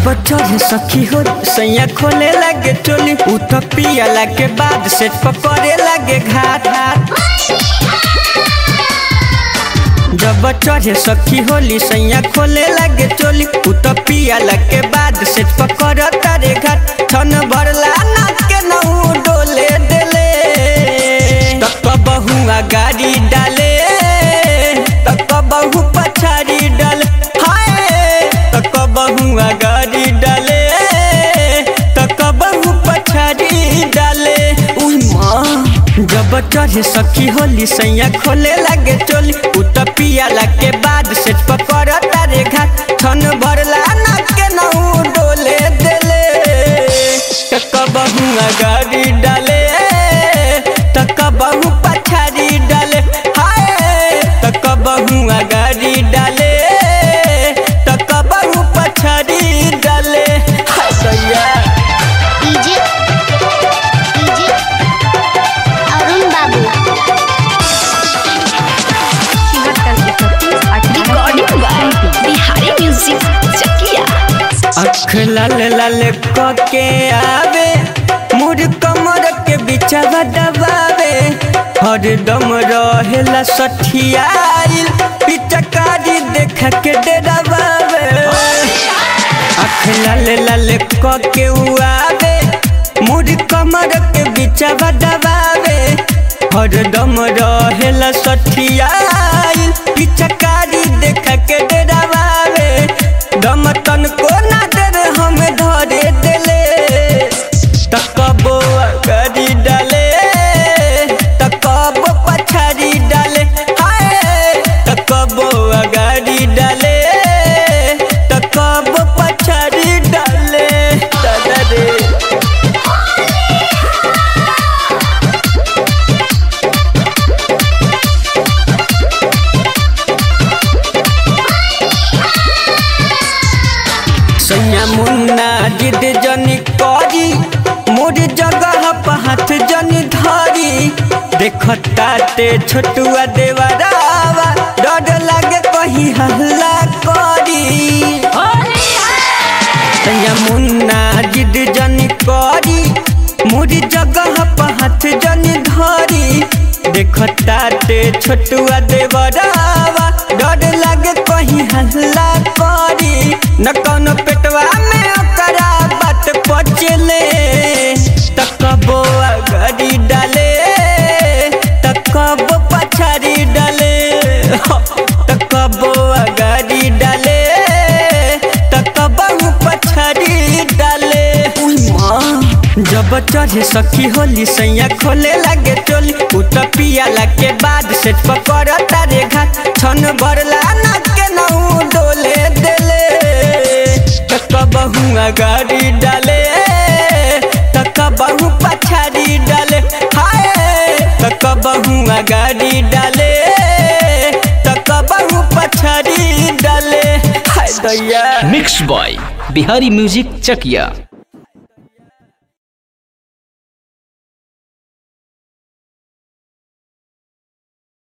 चढ़े सखी हो सैया खोले लगे चोली उ तो पियला के बाद से पकड़े लगे घाट हाथ जब चढ़े सखी होली सैया खोले लगे चोली उ तो पियला के बाद से पकड़ तारे घाट छन भरला नाच के नहू डोले देले तक बहुआ गाड़ी डाले तक बहु पछाड़ी डाले हाय तक बहुआ गाड़ी डाले तक बहु पछाड़ी डाले उई माँ जब चढ़े सखी होली सैया खोले लगे चोली उ तो पियाला के बाद से पकड़ तारे घाट छन भरला नाच के नहू डोले देले तक बहुआ गाड़ी डाले तक बहु पछाड़ी डाले हाय तक बहुआ गाड़ी डाले तक बहु पछाड़ी डाले हाय सैया DJ DJ Arun Babu recording by Bihari music Chakiya अख लाल लाल के आवे मुर कमर के बिचवा दबावे हर दम रहेला सठियाइल पिचकारी देख के डरावे अख लाल लाल के आवे मुर कमर के बिचवा दबावे हर दम रहेला सठियाइल पिचकारी देख के डरावे दम तन को ना दर हम धरे देले तकबो गाड़ी डाले तकबो पछाड़ी डाले हाय तकबो गाड़ी डाले तकबो पछाड़ी डाले दादा रे सैया मुन्ना जिद जनी करी मोर जगह पर हाथ जनी धरी देखता ते छोटुआ देवरावा डर लागे कहीं हल्ला करी सैया मुन्ना जिद जनी करी मोर जगह पर हाथ जनी धरी देखता ते छोटुआ देवरावा डर लागे कहीं हल्ला करी न कौनो पेटवा में ओकरा बात पचले तकबो गाड़ी डाले तकबो पछाड़ी डाले तकबो गाड़ी डाले तकबो पछाड़ी डाले उई माँ जब चढ़े सखी होली सैया खोले लगे चोली उ तो पियाला के बाद से पकड़ तारे घाट छन भरला नाच के नहू डोले देले तक बहुआ गाड़ी डाले तक बहु पछाड़ी डाले हाय तक बहुआ गाड़ी डाले तक बहु पछाड़ी डाले हाय दैया mix by Bihari music Chakiya